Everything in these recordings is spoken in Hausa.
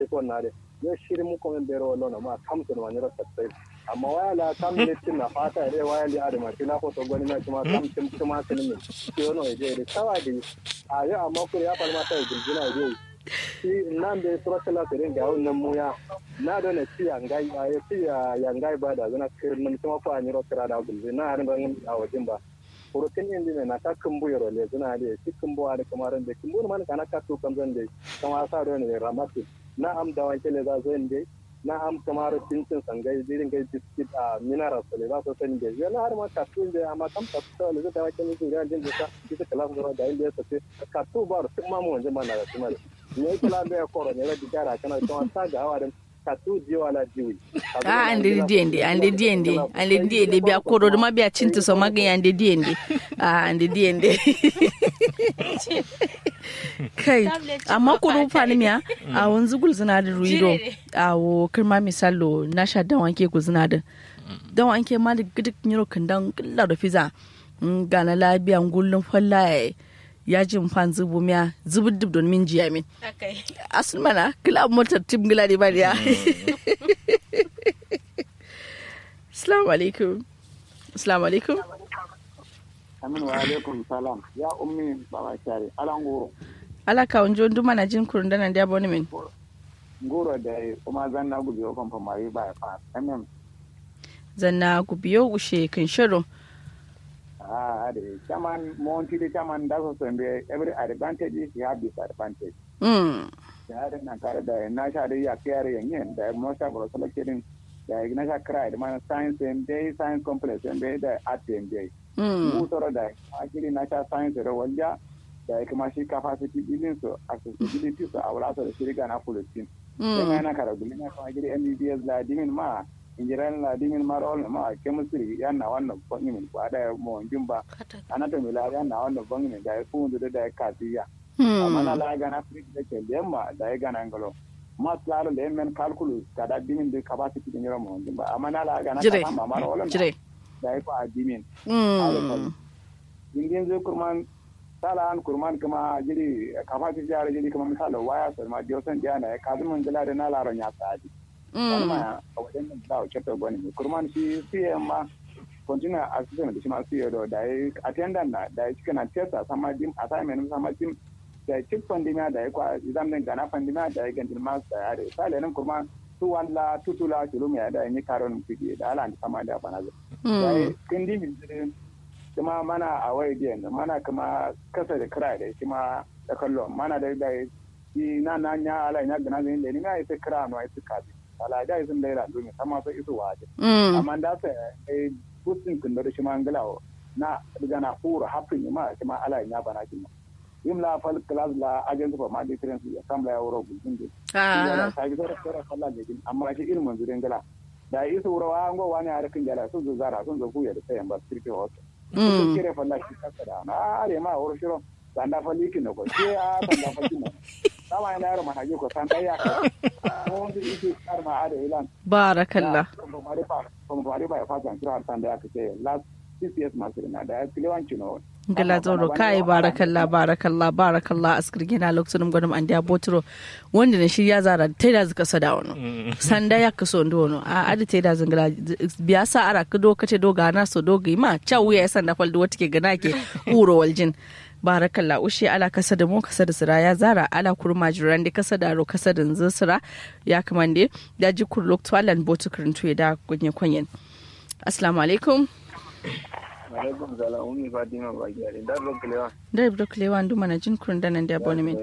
ko na de yo shiri mu ko men bero lo na ma kam to ma nyoro sai amma waya la kam ne tin na fata de waya li adama tina ko to goni na kuma kam tim kuma tin ne yo no je de tawa de a yo amma ko ya palma ta gurgina je shi nan da sura kala tirin ga wannan muya na da na ci yangai a ya ci yangai ba da zana kirin kuma fa ni ro kira da gulbe na harin ban a wajen ba furukin yin dine na ta kumbu yaro le zuna da shi kumbu da kamar da kumbu man kana ka to kan zan da kama sa da ne ramatu na am da wanke le za zo inde na am kamar cincin sangai dirin gai biskit a mineral le za so san da yana har ma ka to da amma kam ka to le da wanke ne da din da ita kala zo da inda ya tafi ka to ba su ma mu wanje mana da kuma ne kala da ko ne da digara kana to ta ga hawa katu jiwa la jiwi a ande diende ande diende ande diende biya koro ma biya cinta so maga ande diende a ande diende kai amma koro fani miya a wanzu gul zina da ruido a wo kirma misalo na sha dan wanke ku zina da dan wanke ma da gidik nyiro kandan killa da fiza gana labiyan gullun fallaye ya ji fan zubu miya zubu dub don min jiya min asul mana kila motar tim gila ne ba ya assalamu alaikum assalamu alaikum amin wa alaikum salam ya ummi baba shari alan goro ala ka wanjo nduma na jin kurun dana da boni min goro da kuma zanna gubi o kon famari ba fa amin zanna gubiyo ushe kan shirin Ah, ade. Chairman, Monty, the chairman, that's also every advantage is you have disadvantage. Mm. Ya da nan kare da na sha da ya kiyare yanyin da most of us selecting da na sha kira da man science and day science complex and day da art and day. Mu tsoro da akiri na sha science da wanda da kuma shi capacity building so accessibility so a wala da shirga na policy. Sai yana kara gulina kuma gidi MBBS da dimin ma injiran la dimin marol ma chemistry yan na wannan bangimin ko ada mo jumba anatomy la yan na wannan bangimin da fu ndu da katiya amma na la ga na frik da ke lemma da ya ga nan galo mas lalo le men calculus kada dimin de capacity din yoro mo jumba amma na la ga na Jire. kama marol Jire. da ya ko a dimin Mm. ingin zai kurman sala an kurman kuma jiri capacity ya jiri kuma misalo waya so ma diosan jana ya kazumun jala da na laron ya sadi wani Mm. ma a wajen nan da wakil ta gwani ne kurman shi siya ma continue assistant da shi ma siya da da ya attendant na da ya cika na testa sama dim assignment sama dim da ya cik pandemiya da ya kwa exam din gana pandemiya da ya gantin ma da ya da sale nan kurman su walla tutula kilomita da ya yi karon fiki da ala sama da bana zai da ya kindi min zirin kuma mana a waye biyan mana kuma kasa da kira da shi ma da kallo mana da da shi na na nya ala nya gana zai da ni ma ita kira no ita kabi ala da sun da ira domin sama sai isu waje Mm. amma da sai eh kusin kun da shi ma ngalawo na daga na fura hafin ma shi ma ala nya bana kin yim la fal class la agent for ma difference ya kam la ya wuro gudun de Ah. ta gi da kira sallah ne din amma shi ilmin zurin gala da isu wurawa ngo wani harkin jala sun zo zara sun zo kuya da sayan ba sirke wasu Mm. kire falla ki kasa da na are ma wuro shiro sanda falli ki no ko ke a sanda falli no sama ina yaro mana ko sanda ya ka ko ndi isi kar ma are ilan barakallah ko mari pa ko mari pa fa jan kira sanda ya ka ce last CCS masu na da kilewanci no gala zoro kai barakallah barakallah barakallah askir gina lokacin gwadon an dia botro wanda na shirya zara ta da zuka sada wani sanda ya kaso ndo wani a adi ta da zangala biya sa ara ka do kace do gana so do ga ma cha wuya ya sanda fal do wata ke gana ke uro waljin barakallah ushe ala kasa da mu kasa da sira ya zara ala kurma jiran da kasa da ro kasa da nzin sira ya kamande da ji kur lokto alan botu kirintu ya da kunye kwanyen assalamu alaikum alaikum salam umi fatima ba gyare da ro kalewa da ibro klewa ndu mana jin kurun da nan da abonement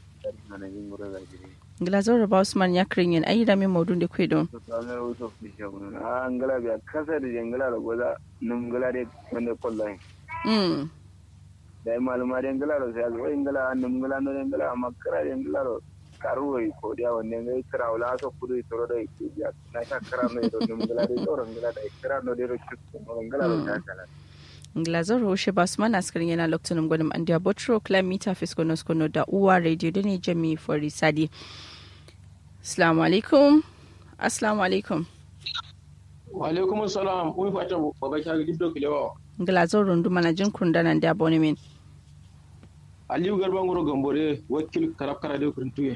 Glazor ba Usman ya kirin yin ayi da min maudun da kwe don. sanar wasu fishe wani a angala biya kasa da jangala da gwaza nungala da wanda kwallaye Mm. da yi maluma da yangala da sai zuwa yangala nungala na yangala amma kira da yangala da karuwa yi ko da wanda yangai kira wala asa kudu tsoro da yake biya na sha kira no da nungala da tsoron ngala da kira no da rokin ngala da ta kala Glazor Roshe ba Usman askirin yana lokacin gwanin an da Botro Climita Fiskonos Kono da Uwa Radio da ne Jami Fori Sadi. Assalamu alaikum. Assalamu alaikum. wa alaikum salam mun fata baba ka ga dibdo kilewa Glazor rundu mana jin kurun da nan da abonement. aliyu garba ngoro gambore wakil karab kara de kuruntuye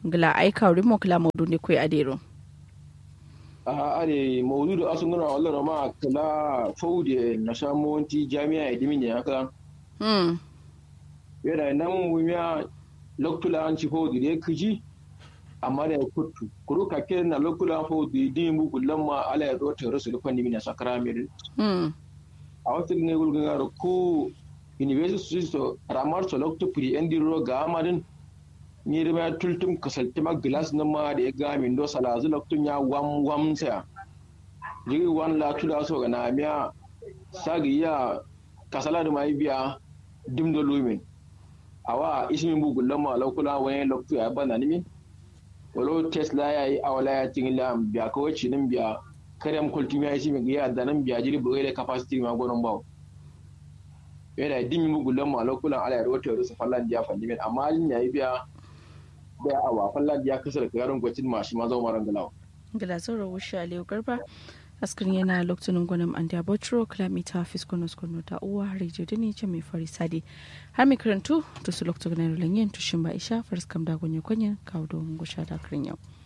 gla ai kawri mo kala modu ne koi adero a are maududu asun gana wallan ma kala faude na samonti jami'a idimi ne haka mm yana nan wumiya loktula an ci faude da kiji amma da kutu kuru ka ke na loktula faude din bu kullan ma ala ya zo ta rasu da fanni mina sakara mir mm a wata ne gulgun ga ko university so ramar so lokto pri endi ro ga amadin ni da ma tultum kasalti ma glass na ma da ya ga min do sala zu loktun ya wam wam sa jiri wan la tula so ga na miya sagi ya kasala da mai biya dim do lumin awa ismin bu gullan ma lokula wani lokto ya bana ni min walo tesla ya yi awala ya cin la biya ko ci nin biya karyam kultumi ya shi min ya da nan biya jiri bu da capacity ma gonon bawo yana dimi mugulan ma lokulan ala ya rawata rusa fallan diya falli min amma alin yayi biya da awa fallan diya kasar garin gwacin ma shi ma zo maran galawa gla zoro wusha aliyu garba askrin yana lokacin gwanin an da botro kilomita fiskonos kono ta uwa rijiyo da ne ce mai fari sadi har mai karantu to su lokacin ganin rulanyen tushin ba isha faris kam da gwanyo kwanya kawo don gusha da kirin yau